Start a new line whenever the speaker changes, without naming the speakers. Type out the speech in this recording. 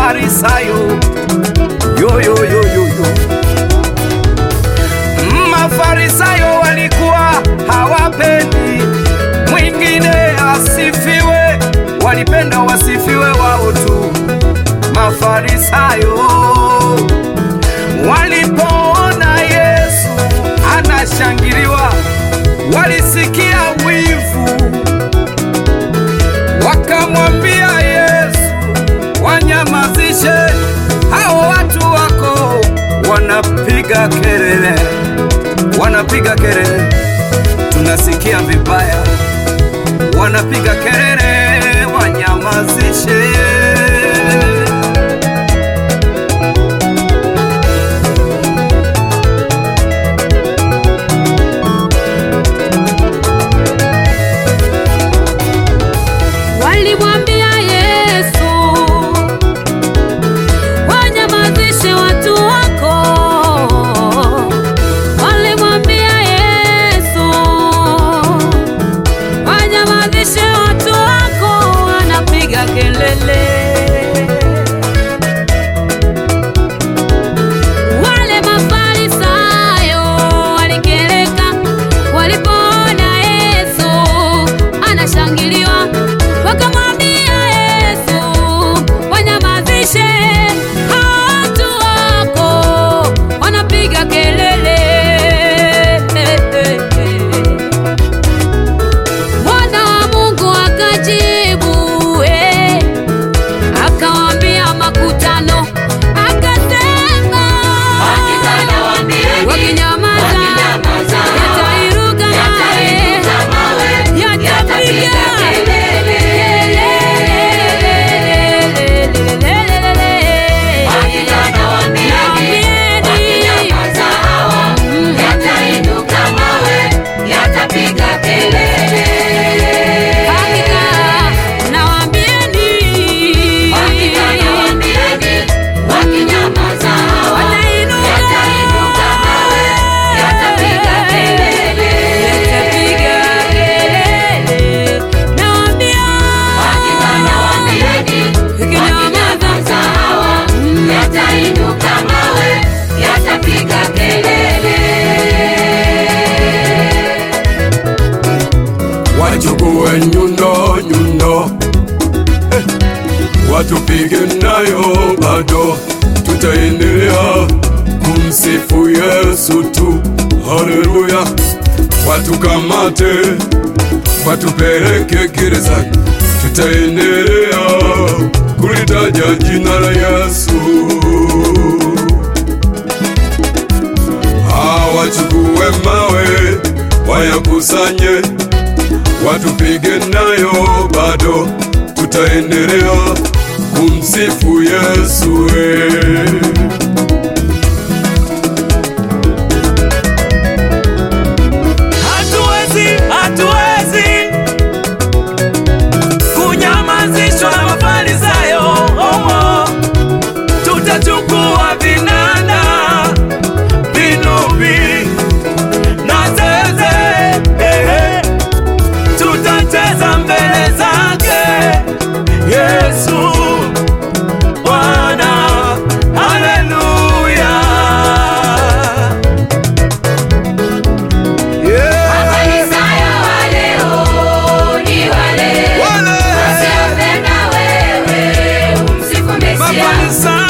Mafarisayo yo, yo, yo, yo, yo. Mafarisayo walikuwa hawapendi mwingine asifiwe, walipenda wasifiwe wao tu. Mafarisayo walipoona Yesu anashangiliwa, walisikia wivu, wakamwambia Yesu, wanyamazishe hao watu wako, wanapiga kelele, wanapiga kelele, tunasikia vibaya, wanapiga kelele, wanyamazishe.
Walimwambia Yesu, wanyamazishe watu wako. Walimwambia Yesu, wanyamazishe watu wako, wanapiga kelele. Wale Mafarisayo walikereka walipoona Yesu anashangiliwa, wakamwambia Yesu, wanyamazishe hao watu wako, wanapiga kelele. Mwana wa Mungu akajibu, eh, akawaambia makutano, akasema wakinyamaza yatairuka mawe yatapiga Hakika nawaambieni, watainuka yatapiga kelele. Nawaambia, ikinyamaza
Yatainuka mawe, yatapiga kelele.
wachukue nyundo nyundo, eh, watupige nayo bado, tutaendelea kumsifu Yesu tu. Haleluya! Watukamate, watupeleke gerezani, tutaendelea kulitaja jina la Yesu. Hawachukue mawe wayakusanye watupige nayo bado, tutaendelea kumsifu Yesu. eh.
Hatuwezi, hatuwezi kunyamazishwa na Mafarisayo. Oh, tutachukua vinanda, vinubi na zeze, eh, eh. tutacheza mbele zake Yesu Bwana. Haleluya. Yeah.
Mafarisayo wa leo ni wale
Wale
wasiopenda wewe umsifu Mesia.
Mafarisayo